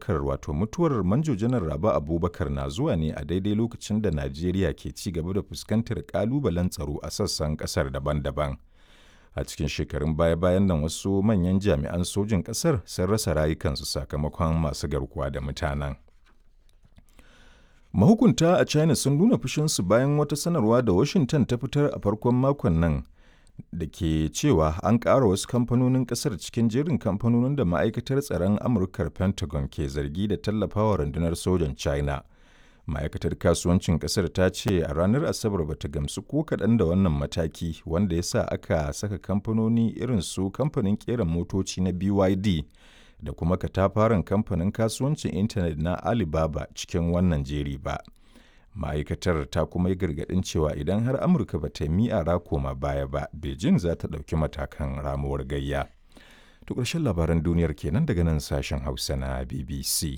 Abubakar wato mutuwar Manjo Janar Raba Abubakar na zuwa ne a daidai lokacin da Najeriya ke ci gaba da fuskantar ƙalubalen tsaro a sassan ƙasar daban-daban. A cikin shekarun baya-bayan nan wasu manyan jami'an sojin ƙasar sun rasa rayukansu sakamakon masu garkuwa da mutanen. Mahukunta a China sun nuna fushinsu bayan wata sanarwa da Washington ta fitar a farkon makon nan da ke cewa an ƙara wasu kamfanonin ƙasar cikin jerin kamfanonin da ma'aikatar tsaron Amurkar Pentagon ke zargi da tallafawa rundunar sojan China. Ma'aikatar kasuwancin ƙasar ta ce a ranar Asabar ba ta gamsu ko kaɗan da wannan mataki wanda ya sa aka saka kamfanoni irin su kamfanin ƙera motoci na BYD da kuma katafaren kamfanin kasuwancin intanet na Alibaba cikin wannan jeri ba. Ma'aikatar ta kuma yi gargaɗin cewa idan har Amurka ba ta yi ra koma baya ba, Beijing za ta ɗauki matakan ramuwar gayya. To ƙarshen labaran duniyar kenan daga nan sashen Hausa na BBC.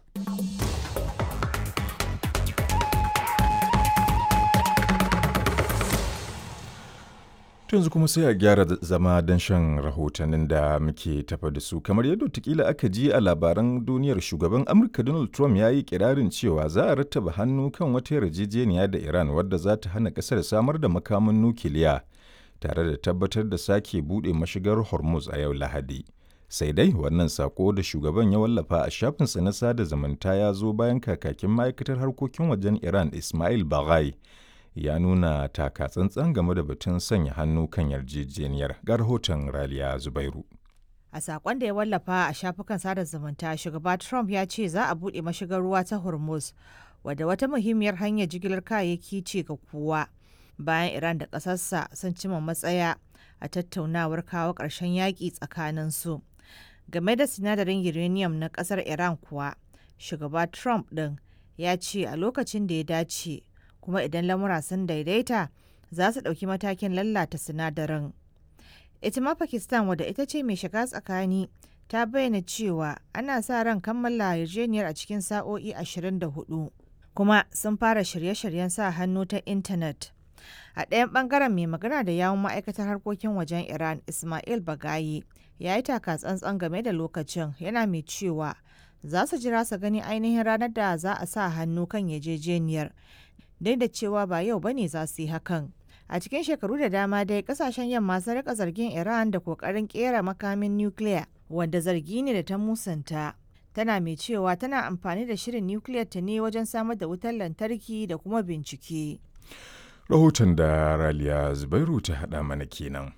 yanzu kuma sai a gyara zama don shan rahotannin da muke tafa da su kamar yadda tukila aka ji a labaran duniyar shugaban amurka donald trump ya yi kirarin cewa za a rattaba hannu kan wata yarjejeniya da iran wadda za ta hana kasar samar da makamin nukiliya tare da tabbatar da sake buɗe mashigar hormuz a yau lahadi sai dai wannan sako da shugaban ya wallafa a shafinsa na sada zumunta ya zo bayan kakakin ma'aikatar harkokin wajen iran ismail baghai ya nuna taka tsantsan game da batun sanya hannu kan yarjejeniyar ga rahoton raliya zubairu a sakon da ya wallafa a shafukan sada zumunta shugaba trump ya ce za a buɗe mashigar ruwa ta hormuz wadda wata muhimmiyar hanyar jigilar kayayyaki ce ga kowa bayan iran da ƙasarsa sun cima matsaya a tattaunawar kawo ƙarshen yaƙi tsakaninsu game da sinadarin uranium na ƙasar iran kuwa shugaba trump ɗin ya ce a lokacin da ya dace kuma idan lamura sun daidaita za su ɗauki matakin lallata sinadarin. Ita ma Pakistan wadda ita ce mai shiga tsakani ta bayyana cewa ana sa ran kammala yarjejeniyar a cikin sa'o'i 24 kuma sun fara shirye-shiryen sa hannu ta intanet. A ɗayan ɓangaren mai magana da yawun ma'aikatar harkokin wajen Iran Ismail Bagayi ya yi taka tsantsan game da lokacin yana mai cewa za su jira su gani ainihin ranar da za a sa hannu kan yarjejeniyar duk da cewa ba yau bane za su yi hakan. A cikin shekaru da dama dai kasashen yamma sun rika zargin Iran da kokarin kera makamin nukiliya wanda zargi ne da ta musanta. Tana mai cewa tana amfani da shirin nukiliyar ta ne wajen samar da wutar lantarki da kuma bincike. Rahoton da Raliya Zubairu ta haɗa mana kenan.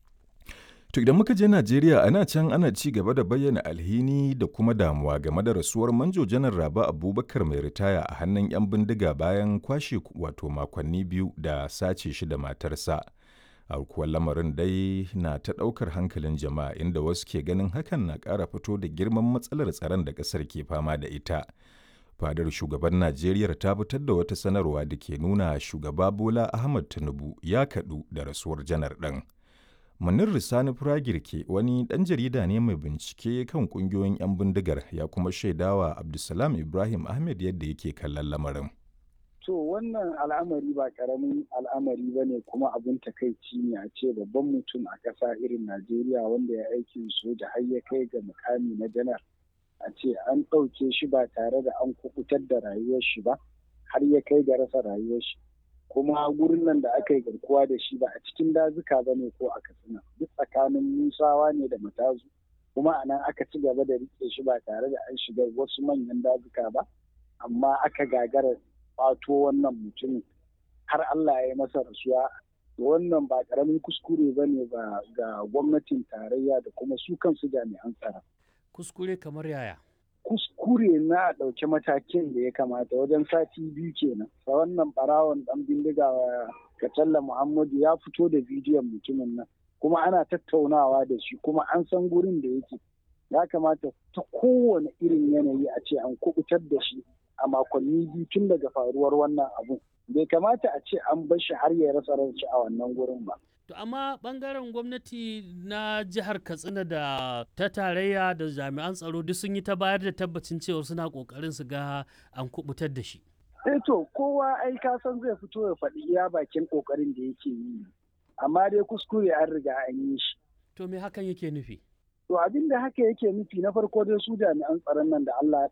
To idan muka je Najeriya ana can ana ci gaba da bayyana alhini da kuma damuwa game da rasuwar manjo janar Raba Abubakar mai ritaya a hannun 'yan bindiga bayan kwashe wato makonni biyu da sace shi da matarsa. kuwa lamarin dai na ta ɗaukar hankalin jama'a inda wasu ke ganin hakan na ƙara fito da girman matsalar tsaron da ƙasar ke fama da ita. Fadar shugaban Najeriya ta fitar da wata sanarwa da ke nuna shugaba Bola Ahmad Tinubu ya kaɗu da rasuwar janar ɗin. Munir Risani Firagirke wani ɗan jarida ne mai bincike kan ƙungiyoyin 'yan bindigar ya kuma shaidawa Abdulsalam Ibrahim Ahmed yadda yake kallon lamarin. To wannan al'amari ba ƙaramin al'amari ba ne kuma abin takaici ne a ce babban mutum a ƙasa irin Najeriya wanda ya aikin soja har ya kai ga mukami na janar. A ce an ɗauke shi ba tare da an kukutar da rayuwar shi ba har ya kai ga rasa rayuwar shi. kuma gurin nan da aka yi garkuwa da shi ba a cikin dazuka ba ne ko a katsina duk tsakanin musawa ne da matazu kuma a nan aka ci gaba da rike shi ba tare da an shiga wasu manyan dazuka ba amma aka gagara fato wannan mutumin har Allah ya yi masa rasuwa wannan ba karamin kuskure ba ne ga gwamnatin tarayya da kuma su kansu jami'an tsaro. Kuskure kamar yaya? kuskure na ɗauki matakin da ya kamata wajen sati biyu kenan sa wannan barawon ɗan bindiga Katalla Muhammadu ya fito da bidiyon mutumin nan kuma ana tattaunawa da shi kuma an san gurin da yake ya kamata ta kowane irin yanayi a ce an kubutar da shi a makonni biyu tun daga faruwar wannan abun bai kamata a ce an bar shi har ya rasa ranci a wannan gurin ba To amma bangaren gwamnati na jihar Katsina da ta tarayya da jami'an tsaro duk sun yi ta bayar da tabbacin cewa suna kokarin su ga an kubutar da shi. Eh to kowa ai ka san zai fito ya faɗi iya bakin kokarin da yake yi. Amma dai kuskure an riga an yi shi. To me hakan yake nufi? To abin da haka yake nufi na farko dai su jami'an tsaron nan da Allah ya